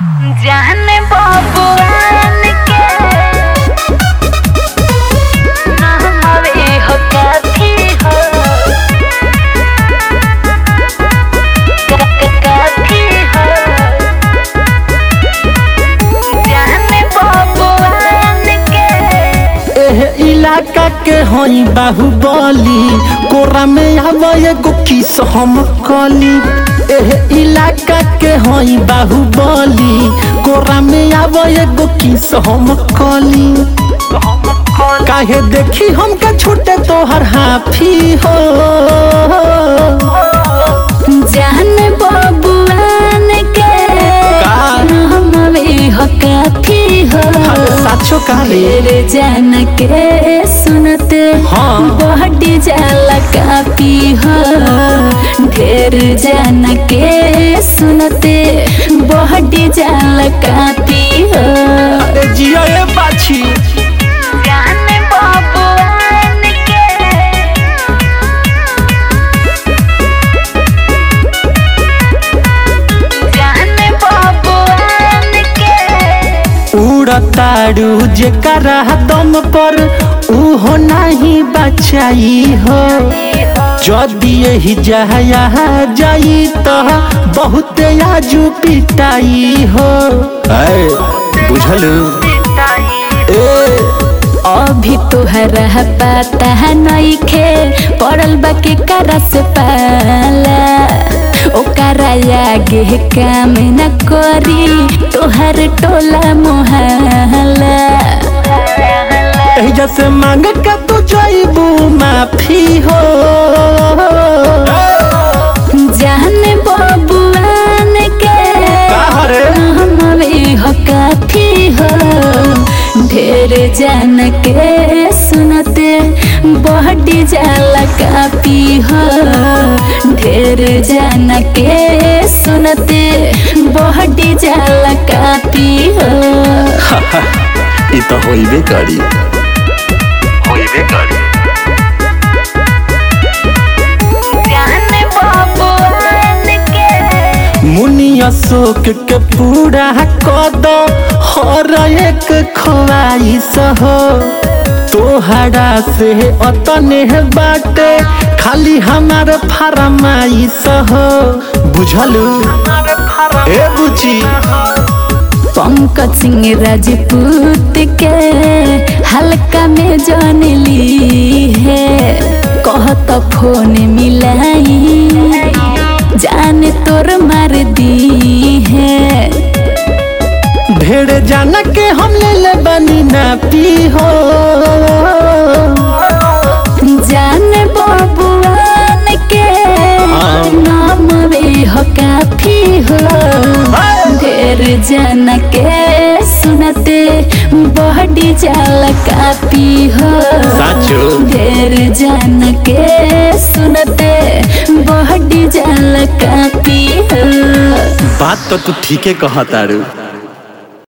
जाने बबुआन के नहमवे हो काफी हो का- का- काफी हो जाने बबुआन के एह इलाका के हई बाहुबली कोरा में आव एगो किस हम कली एह इलाका के हई बाहुबली कोरा में आव एगो किस हम कली काहे देखी हमका छूटे तोहर हाफी हो जाने बबुआन के का? नहमवे हो काफी हो अरे साचो काले तेरे जान के सुनते हाँ। बहटी जाला कापी हो ढेर जान के सुनते बहटी जाला कापी हो अरे जिया ए बाछी जाने बबुआन के जाने बबुआन के उड़तारू जेकरा दम पर उहो नहीं बचाई हो जदि यही जहाया जाई तो बहुत आजू पिटाई हो बुझल ए अभी तोहरा पता नइखे पड़ल बा के करा से पाला ओकरा आगे काम न करी तोहर टोला मोहल्ला एही से मांग के तू जाइबू माफी हो जाने बबुआन के का रे? हमें हो काफी हो ढेर जान के सुनते बहटी जाला कापी हो ढेर जान के सुनते बहटी जाला कापी हो ई तो होइबे करी होइबे करी जाने बबुआन के मुनि अशोक के पूरा कद हर एक ख्वाहिश हो तोहरा से अतने बाटे खाली हमार फरमाइश हो बुझलू ए बुची पंकज सिंह राजपूत के हल्का में जान ली है कहत फोन मिलाई जान तोर मार दी है ढेर जान के हम ले ले बनी ना पी हो जान बबुआन के हाँ। नाम वे हो काफी हो ढेर जान के सुनते बहडी जाल कापी हो साचो ढेर जान के सुनते बहडी जाल कापी हो बात तो तू ठीके कहतारू